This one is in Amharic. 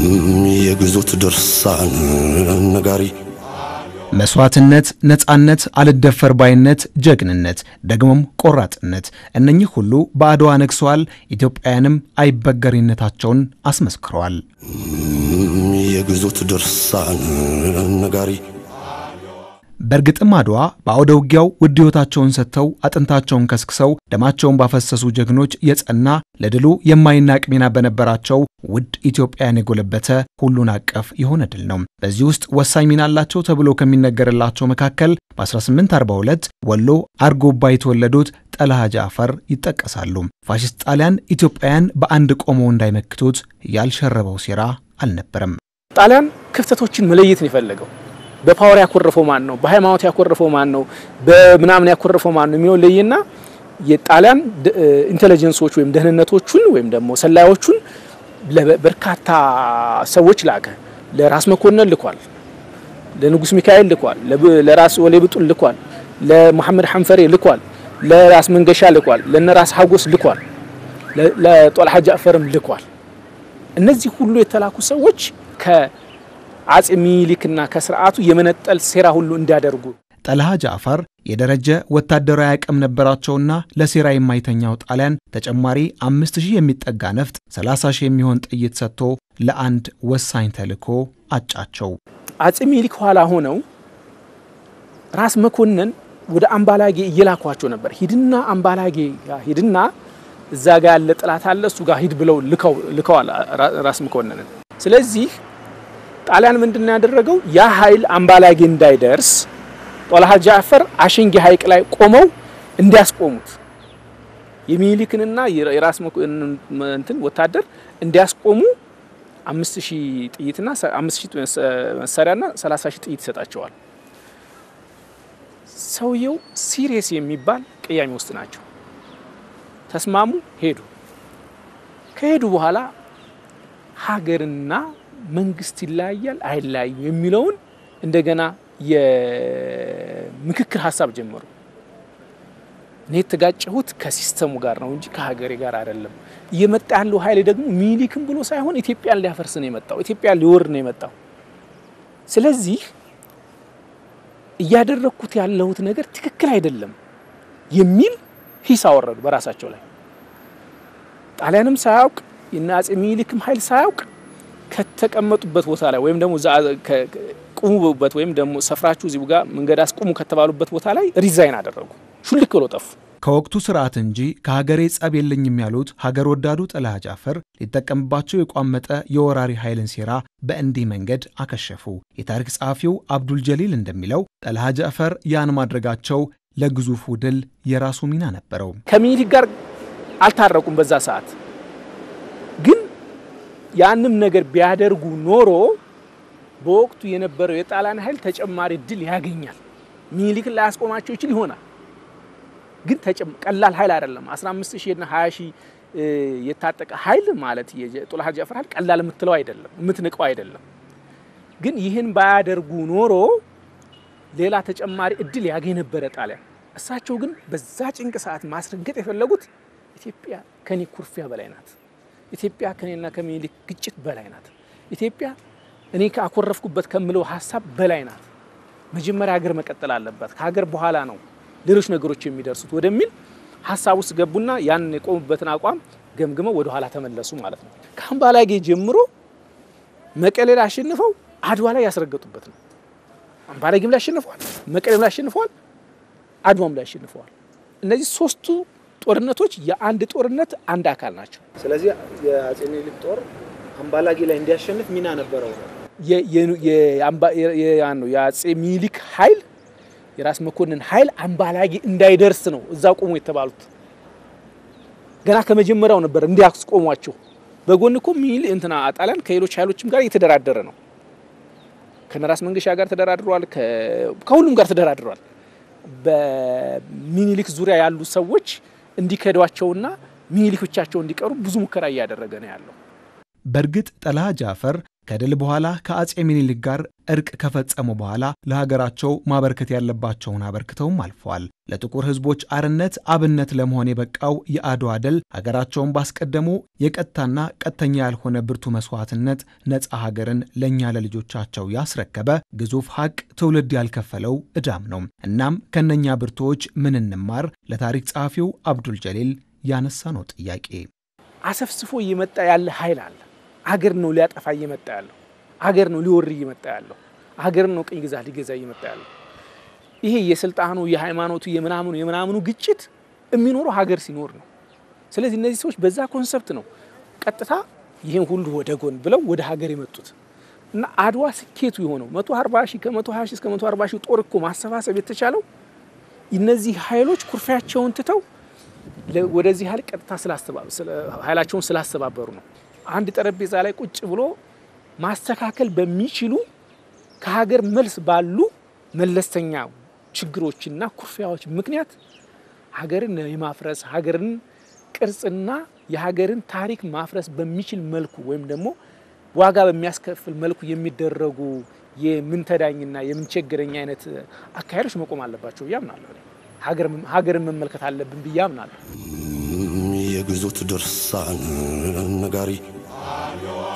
የግዞት ድርሳን ነጋሪ መስዋዕትነት፣ ነጻነት፣ አልደፈር ባይነት፣ ጀግንነት፣ ደግሞም ቆራጥነት እነኚህ ሁሉ በአድዋ ነግሰዋል። ኢትዮጵያውያንም አይበገሪነታቸውን አስመስክረዋል። የግዞት ድርሳን ነጋሪ በእርግጥም አድዋ በአውደ ውጊያው ውድ ሕይወታቸውን ሰጥተው አጥንታቸውን ከስክሰው ደማቸውን ባፈሰሱ ጀግኖች የጸና ለድሉ የማይናቅ ሚና በነበራቸው ውድ ኢትዮጵያውያን የጎለበተ ሁሉን አቀፍ የሆነ ድል ነው። በዚህ ውስጥ ወሳኝ ሚና አላቸው ተብሎ ከሚነገርላቸው መካከል በ1842 ወሎ አርጎባ የተወለዱት ጠለሃ ጃዕፈር ይጠቀሳሉ። ፋሽስት ጣሊያን ኢትዮጵያውያን በአንድ ቆመው እንዳይመክቱት ያልሸረበው ሴራ አልነበረም። ጣሊያን ክፍተቶችን መለየት ነው የፈለገው። በፓወር ያኮረፈው ማን ነው? በሃይማኖት ያኮረፈው ማን ነው? በምናምን ያኮረፈው ማን ነው የሚለው ለይና የጣሊያን ኢንቴሊጀንሶች ወይም ደህንነቶቹን ወይም ደግሞ ሰላዮቹን ለበርካታ ሰዎች ላከ። ለራስ መኮንን ልኳል፣ ለንጉስ ሚካኤል ልኳል፣ ለራስ ወሌ ብጡል ልኳል፣ ለመሐመድ ሐንፈሬ ልኳል፣ ለራስ መንገሻ ልኳል፣ ለነራስ ሀጎስ ልኳል፣ ለጦልሃ ጃዕፈርም ልኳል። እነዚህ ሁሉ የተላኩ ሰዎች ከ አጼ ሚኒሊክና ከስርዓቱ የመነጠል ሴራ ሁሉ እንዲያደርጉ ጠለሃ ጃዕፈር የደረጀ ወታደራዊ አቅም ነበራቸውና ለሴራ የማይተኛው ጣሊያን ተጨማሪ አምስት ሺህ የሚጠጋ ነፍጥ፣ 30 ሺህ የሚሆን ጥይት ሰጥቶ ለአንድ ወሳኝ ተልዕኮ አጫቸው። አጼ ሚኒሊክ ኋላ ሆነው ራስ መኮንን ወደ አምባላጌ እየላኳቸው ነበር። ሂድና አምባላጌ ሂድና እዛ ጋ ያለ ጥላት አለ እሱ ጋር ሂድ ብለው ልከዋል ራስ መኮንንን። ስለዚህ ጣሊያን ምንድን ነው ያደረገው? ያ ኃይል አምባላጌ እንዳይደርስ ጦልሃ ጃዕፈር አሸንጌ ሐይቅ ላይ ቆመው እንዲያስቆሙት የሚኒሊክንና የራስ እንትን ወታደር እንዲያስቆሙ አምስት ሺህ ጥይትና አምስት ሺህ መሳሪያና ሰላሳ ሺህ ጥይት ይሰጣቸዋል። ሰውየው ሲሪየስ የሚባል ቅያሜ ውስጥ ናቸው። ተስማሙ፣ ሄዱ። ከሄዱ በኋላ ሀገርና መንግስት ይለያያል አይለያዩ የሚለውን እንደገና የምክክር ሀሳብ ጀመሩ። እኔ የተጋጨሁት ከሲስተሙ ጋር ነው እንጂ ከሀገሬ ጋር አይደለም። እየመጣ ያለው ኃይል ደግሞ ሚኒሊክም ብሎ ሳይሆን ኢትዮጵያን ሊያፈርስ ነው የመጣው፣ ኢትዮጵያን ሊወር ነው የመጣው። ስለዚህ እያደረግኩት ያለሁት ነገር ትክክል አይደለም የሚል ሂስ አወረዱ በራሳቸው ላይ። ጣሊያንም ሳያውቅ የነ አጼ ሚኒሊክም ኃይል ሳያውቅ ከተቀመጡበት ቦታ ላይ ወይም ደግሞ ቁሙበት ወይም ደግሞ ሰፍራችሁ እዚሁ ጋር መንገድ አስቁሙ ከተባሉበት ቦታ ላይ ሪዛይን አደረጉ። ሹልክ ብሎ ጠፉ። ከወቅቱ ስርዓት እንጂ ከሀገሬ ጸብ የለኝም ያሉት ሀገር ወዳዱ ጠለሃ ጃዕፈር ሊጠቀምባቸው የቋመጠ የወራሪ ኃይልን ሴራ በእንዲህ መንገድ አከሸፉ። የታሪክ ጸሐፊው አብዱል ጀሊል እንደሚለው ጠለሃ ጃዕፈር ያን ማድረጋቸው ለግዙፉ ድል የራሱ ሚና ነበረው። ከሚኒሊክ ጋር አልታረቁም በዛ ሰዓት ግን ያንም ነገር ቢያደርጉ ኖሮ በወቅቱ የነበረው የጣሊያን ኃይል ተጨማሪ ድል ያገኛል። ሚኒሊክን ላያስቆማቸው ይችል ይሆናል፣ ግን ቀላል ኃይል አይደለም። 15 ሺህ እና 20 ሺህ የታጠቀ ኃይል ማለት የጦልሃ ጃዕፈር ኃይል ቀላል የምትለው አይደለም፣ የምትንቀው አይደለም። ግን ይህን ባያደርጉ ኖሮ ሌላ ተጨማሪ እድል ያገኝ ነበረ ጣሊያን። እሳቸው ግን በዛ ጭንቅ ሰዓት ማስረገጥ የፈለጉት ኢትዮጵያ ከኔ ኩርፊያ በላይ ናት ኢትዮጵያ ከኔና ከሚኒሊክ ግጭት በላይ ናት። ኢትዮጵያ እኔ ካኮረፍኩበት ከምለው ሀሳብ በላይ ናት። መጀመሪያ ሀገር መቀጠል አለባት። ከሀገር በኋላ ነው ሌሎች ነገሮች የሚደርሱት ወደሚል ሀሳብ ውስጥ ገቡና ያን የቆሙበትን አቋም ገምግመው ወደ ኋላ ተመለሱ ማለት ነው። ከአምባላጌ ጀምሮ መቀሌ ላይ አሸንፈው አድዋ ላይ ያስረገጡበት ነው። አምባላጌም ላይ አሸንፈዋል፣ መቀሌም ላይ አሸንፈዋል፣ አድዋም ላይ አሸንፈዋል። እነዚህ ሶስቱ ጦርነቶች የአንድ ጦርነት አንድ አካል ናቸው። ስለዚህ የአጼ ሚኒሊክ ጦር አምባላጌ ላይ እንዲያሸንፍ ሚና ነበረው። ነው የአጼ ሚኒሊክ ኃይል የራስ መኮንን ኃይል አምባላጌ እንዳይደርስ ነው እዛ ቆሙ የተባሉት። ገና ከመጀመሪያው ነበር እንዲያስቆሟቸው። በጎን እኮ ሚኒሊክ እንትና ጣሊያን ከሌሎች ኃይሎችም ጋር እየተደራደረ ነው። ከነራስ መንገሻ ጋር ተደራድሯል። ከሁሉም ጋር ተደራድሯል። በሚኒሊክ ዙሪያ ያሉ ሰዎች እንዲከዷቸውና ሚኒሊክ ብቻቸው እንዲቀሩ ብዙ ሙከራ እያደረገ ነው ያለው። በእርግጥ ጠለሃ ጃዕፈር ከድል በኋላ ከአጼ ሚኒሊክ ጋር እርቅ ከፈጸሙ በኋላ ለሀገራቸው ማበርከት ያለባቸውን አበርክተውም አልፈዋል። ለጥቁር ሕዝቦች አርነት አብነት ለመሆን የበቃው የአድዋ ድል ሀገራቸውን ባስቀደሙ የቀጥታና ቀጥተኛ ያልሆነ ብርቱ መስዋዕትነት ነፃ ሀገርን ለእኛ ለልጆቻቸው ያስረከበ ግዙፍ ሀቅ ትውልድ ያልከፈለው ዕዳም ነው። እናም ከነኛ ብርቱዎች ምን እንማር? ለታሪክ ጸሐፊው አብዱል ጀሊል ያነሳ ነው ጥያቄ። አሰፍስፎ እየመጣ ያለ ኃይል አለ። አገር ነው ሊያጠፋ እየመጣ ያለው። አገር ነው ሊወር እየመጣ ያለው። አገር ነው ቅኝ ግዛት ሊገዛ እየመጣ ያለው። ይሄ የስልጣኑ የሃይማኖቱ የምናምኑ የምናምኑ ግጭት የሚኖረው ሀገር ሲኖር ነው። ስለዚህ እነዚህ ሰዎች በዛ ኮንሰፕት ነው ቀጥታ ይህን ሁሉ ወደ ጎን ብለው ወደ ሀገር የመጡት እና አድዋ ስኬቱ የሆነው መቶ አርባ ሺህ ከመቶ ሀያ ሺህ እስከ መቶ አርባ ሺህ ጦር እኮ ማሰባሰብ የተቻለው እነዚህ ኃይሎች ኩርፊያቸውን ትተው ወደዚህ ኃይል ቀጥታ ኃይላቸውን ስላስተባበሩ ነው። አንድ ጠረጴዛ ላይ ቁጭ ብሎ ማስተካከል በሚችሉ ከሀገር መልስ ባሉ መለስተኛ ችግሮችና ኩርፊያዎች ምክንያት ሀገርን የማፍረስ ሀገርን ቅርጽና የሀገርን ታሪክ ማፍረስ በሚችል መልኩ ወይም ደግሞ ዋጋ በሚያስከፍል መልኩ የሚደረጉ የምንተዳኝና የምንቸገረኝ አይነት አካሄዶች መቆም አለባቸው ብዬ አምናለሁ። ሀገርን መመልከት አለብን ብዬ አምናለሁ። የግዞት ድርሳን ነጋሪ